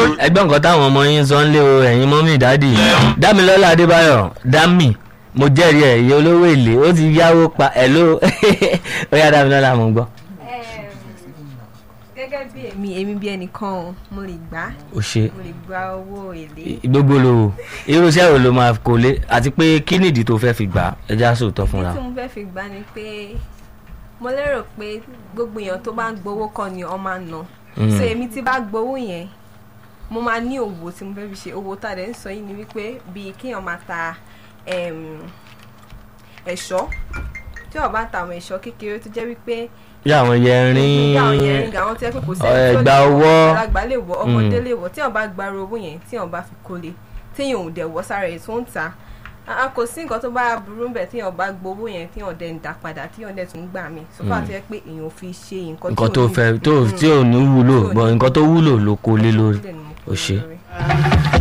ẹgbẹ́ nǹkan táwọn ọmọ yín sọ ń lé o ẹ̀yin mọ́mí ìdádì dámilọ́lá adébáyọ̀ dámì mo jẹ́rìí ẹ̀ iye olówó èlé ó ti yáwó pa ẹ̀ ló ó yá dámilọ́lá mo gbọ́. gẹ́gẹ́ bí èmi èmi bí ẹnìkan o mo lè gbà ó ṣe mo lè gba owó èlé gbogbo lo irúṣẹ́ wo ló máa kó lé àti pé kí nìdí tó fẹ́ fi gbà á ẹ já sòótọ́ fúnra. tí mo fẹ́ fi gbà ni pé mo lérò pé gbogbo èèyàn tó bá ń gbowó kọ́ ni ọ máa ń ná so èmi tí bá gbowó yẹn mo máa ní òwò tí mo fẹ́ fi ṣe owó tá a dẹ̀ ń sọ yìí ni wípé bíi kéèyàn máa ta em, ẹ̀ṣọ́ tí wọ́n bá ta àwọn ẹ̀ṣọ́ kékeré tó jẹ́ wípé bí àwọn yẹrin bí àwọn yẹn àwọn tí wọ́n pé kò ọ̀, sẹ́ni tó ẹ̀gbà lè ọwọ́. wọ̀ àgbàlagbà lè wọ̀ ọmọdé lè wọ̀ tí wọ́n bá gbarò owó yẹn tí wọ́n bá fi kólé téèyàn ò dẹ̀ wọ́ sára ẹ̀ tó ń ta a kò sí nǹkan tó bá burú bẹ̀ téèyàn bá gbowó yẹn téèyàn dẹ̀ ń dá padà téèyàn dẹ̀ tún gbà mí sọ́kà tó yẹ pé èèyàn ò fi ṣe nǹkan nǹkan tí tó ò ní- fẹ́ tó Mm. tí ò ní wúlò Tí ò ní bọ̀ nǹkan tó wúlò ló kó lé lórí Dẹ̀ ni mo ó kó ṣe. lórí.